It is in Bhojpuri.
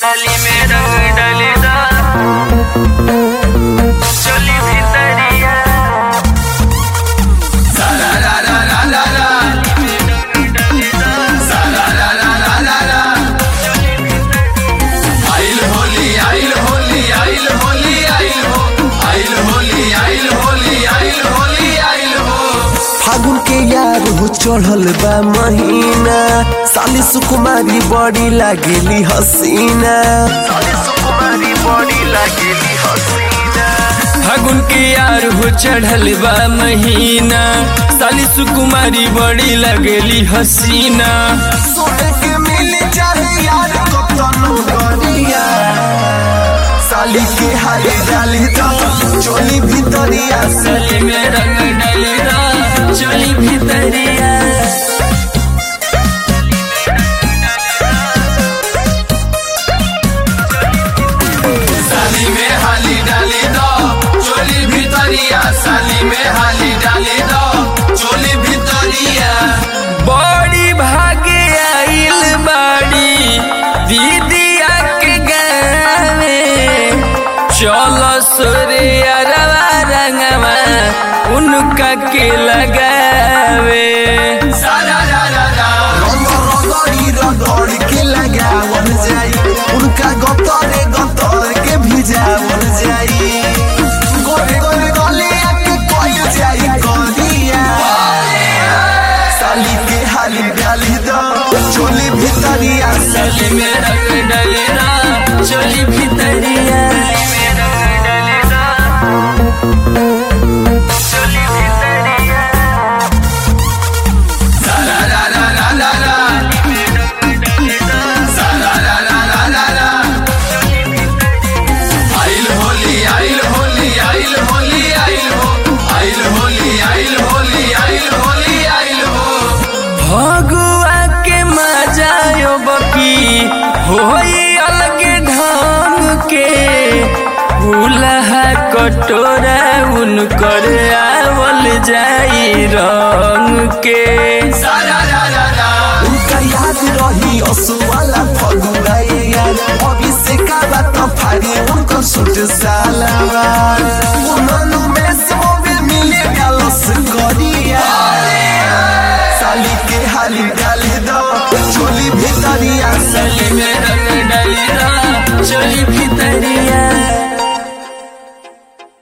डाली में रंग डालेदा चली भितरिया आइल होली आइल होली आइल होली आइल हो आइल होली आइल होली आइल होली आइल हो फागुन के यार हो चढ़ल बा महीना साली सुकुमारी बड़ी लागेली हसीना साली सुकुमारी बड़ी लागेली हसीना फागुन के यार हो चढ़ल बा महीना साली सुकुमारी बड़ी लगेली हसीना सोने के मिल चाहे यार को तनु गरिया साली के हारे डाली दा चोली भितरिया से साली में रंग डालेदा चली भितरिया साली में हाली डाली दो चोली भितरिया साली में हाली डाली दो चोली भितरिया बड़ी भागे आइल बाड़ी दीदिया के गावे चलो सोरे अरवा रंगवा उनका के लगावे सारा रा रा रा रगड़ी रगड़ के लगावल जाई उनका गतरे गतर के भिजावल जाई गोरे गोरे गले आके कोई जाई करिया साली के हाली डाली दो चोली भितरिया साली में रंग डलेरा चली भितरिया में रंग डालेदा चली भितरिया सारा रा रा रा रा रा सारा रा रा रा रा रा आइल होली आइल होली आइल होली आइल हो आइल होली आइल होली आइल होली आइल हो भगुआ के मजायो बकी होई अलग ढंग के फूलहा कटोरा उनकर आवल जाई रंग के सारा रा रा रा उनका याद रही असुवाला फगुआ यार अभी से का बात फाड़ी उनको सुट साला